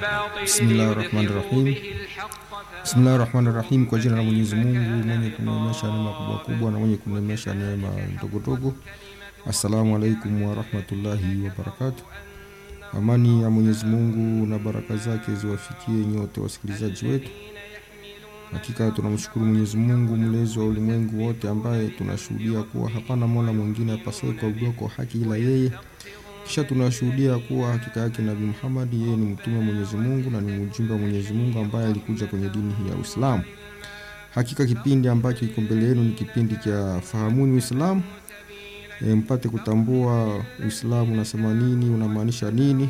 Bismillahi rahmani rahim. Bismillahi rahmani rahim. Kwa jina la Mwenyezi Mungu mwenye kuneemesha neema kubwa kubwa na mwenye kuneemesha neema ndogo ndogo. Assalamu alaikum warahmatullahi wabarakatu. Amani ya Mwenyezi Mungu na baraka zake ziwafikie nyote wasikilizaji wetu. Hakika tunamshukuru Mwenyezi Mungu mlezi wa ulimwengu wote, ambaye tunashuhudia kuwa hapana mola mwingine apasaye kuabudiwa kwa haki ila yeye. Kisha tunashuhudia kuwa hakika yake Nabii Muhammad yeye ni mtume wa Mwenyezi Mungu na ni mjumbe wa Mwenyezi Mungu ambaye alikuja kwenye dini hii ya Uislamu. Hakika kipindi ambacho kiko mbele yenu ni kipindi cha Fahamuni Uislamu. E, mpate kutambua Uislamu unasema nini, unamaanisha nini,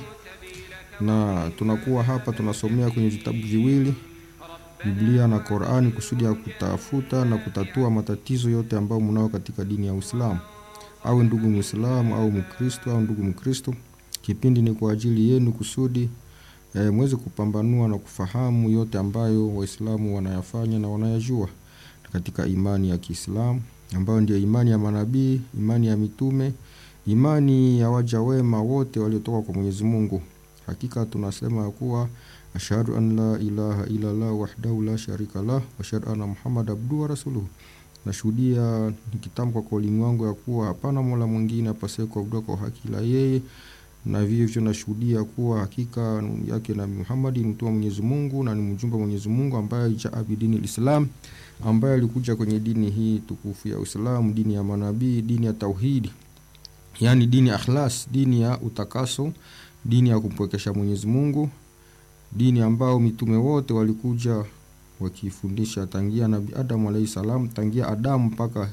na tunakuwa hapa tunasomea kwenye vitabu viwili Biblia na Qur'ani kusudi ya kutafuta na kutatua matatizo yote ambayo mnao katika dini ya Uislamu. Awe ndugu Muislamu au Mkristo au ndugu Mkristo, kipindi ni kwa ajili yenu kusudi e, mweze kupambanua na kufahamu yote ambayo Waislamu wanayafanya na wanayajua katika imani ya Kiislamu ambayo ndio imani ya manabii, imani ya mitume, imani ya waja wema wote waliotoka kwa Mwenyezi Mungu. Hakika tunasema kuwa ashhadu an la ilaha illa Allah wahdahu la sharika lah wa ashhadu anna Muhammad abduhu wa rasuluhu. Nashuhudia nikitamka kwa ulimi wangu ya kuwa hapana mola mwingine apasaye kuabudiwa kwa haki ila yeye, na vivyo nashuhudia kuwa hakika yake Nabii Muhammad ni mtume wa Mwenyezi Mungu na ni mjumbe wa Mwenyezi Mungu ambaye jaa bidini lislam, ambaye alikuja kwenye dini hii tukufu ya Uislamu, dini ya manabii, dini ya tauhidi, yani dini ya ikhlas, dini ya utakaso, dini ya kumpwekesha Mwenyezi Mungu, dini ambao mitume wote walikuja wakifundisha tangia Nabii Adamu alayhi salam, tangia Adamu mpaka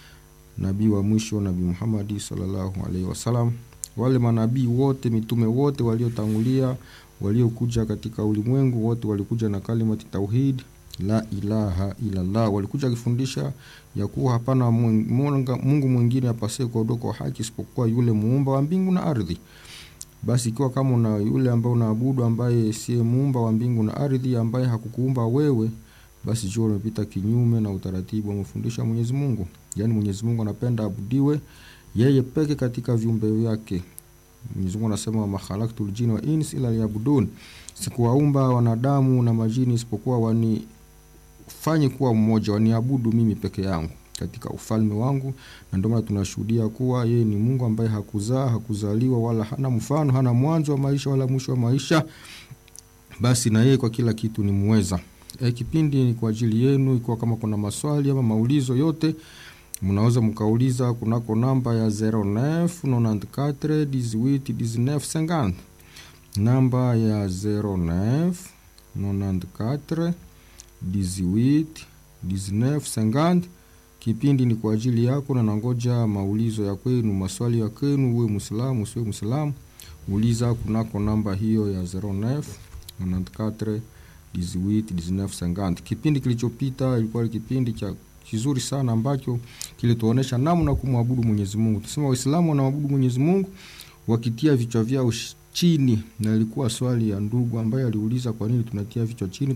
nabii wa mwisho Nabii Muhammad sallallahu alaihi wasallam. Wale manabii wote mitume wote waliotangulia waliokuja katika ulimwengu wote walikuja na kalimati tauhid la ilaha illa Allah, walikuja wakifundisha ya kuwa hapana Mungu mwingine apasaye kuabudiwa kwa haki isipokuwa yule muumba wa mbingu na ardhi. Basi ikiwa kama una yule ambaye unaabudu ambaye siye muumba wa mbingu na ardhi, ambaye hakukuumba wewe, basi jua umepita kinyume na utaratibu wa mafundisho ya Mwenyezi Mungu. Yaani Mwenyezi Mungu anapenda abudiwe yeye peke katika viumbe vyake. Mwenyezi Mungu anasema ma khalaqtul jinna wa ins illa liyabudun, sikuwaumba wanadamu na majini isipokuwa wanifanye kuwa mmoja, waniabudu mimi peke yangu katika ufalme wangu. Na ndio maana tunashuhudia kuwa yeye ni Mungu ambaye hakuzaa, hakuzaliwa, wala hana mfano, hana mwanzo wa maisha wala mwisho wa maisha. Basi na yeye kwa kila kitu ni muweza. E, kipindi ni kwa ajili yenu. Ikiwa kama kuna maswali ama maulizo yote, mnaweza mkauliza kunako namba ya 09 94 18 19 50, namba ya 09 94 18 19 50. Kipindi ni kwa ajili yako na nangoja maulizo ya kwenu, maswali ya kwenu, uwe Muislamu usiwe Muislamu, uliza kunako namba hiyo ya 09 94 18 19 50. Kipindi kilichopita ilikuwa ni kipindi cha kizuri sana ambacho kilituonesha namna kumwabudu Mwenyezi Mungu. Tusema Waislamu wanaabudu Mwenyezi Mungu wakitia vichwa vyao chini, na ilikuwa swali ya ndugu ambaye aliuliza kwa nini tunatia vichwa chini.